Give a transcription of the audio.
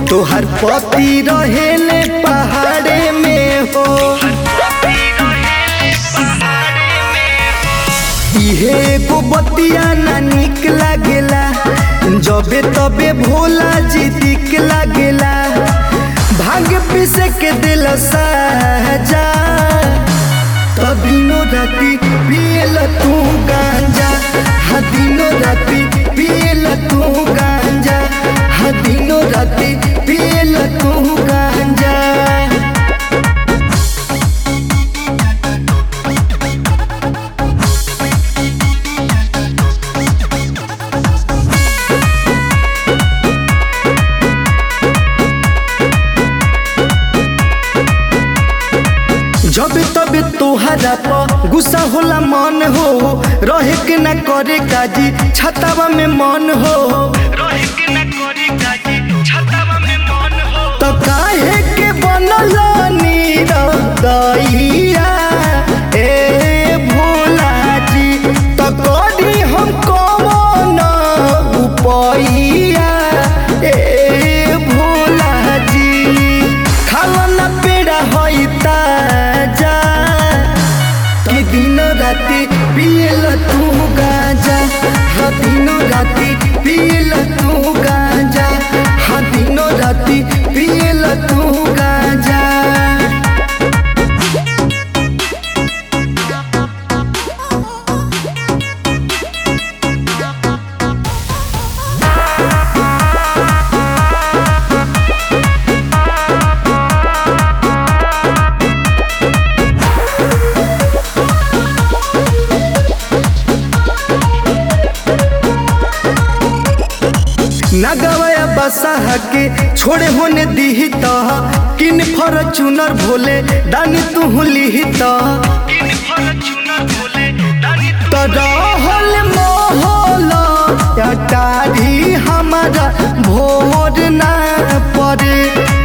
तोहर पति रहेले पहाड़े में हो इहे एगो बतिया ना निक लागेला जबे तबे भोला जी दिक लागेला भाग्य पीसे के दिल साजा तदिनो राती पियल तू गांजा हाँ दिनो राती पियल तू गांजा हाँ दिनो राती पियल तू गांजा जब तब तोहरा पर गुस्सा होला मन हो रहे के ना करे काजी छतावा में मन हो रहे के न करी काजी छतावा में मन हो तो काहे के बनल नीरदैया ए भोला जी तो करी हम कौन उपैया ए भोला जी खाला ना पेड़ा होई ताजा कि दिन राति पियल तू गांजा हाँ दिनो राति पियल तू गांजा हाँ दिनो राति पियल तू गांजा नगवया बसा के छोड़े होने दीही तो किन फॉर्चूनर भोले दानी तू लिही तो इन फॉर्च्यूनर बोले दानी तू तो रहल मोहल अटारी हमारा भोर ना पड़े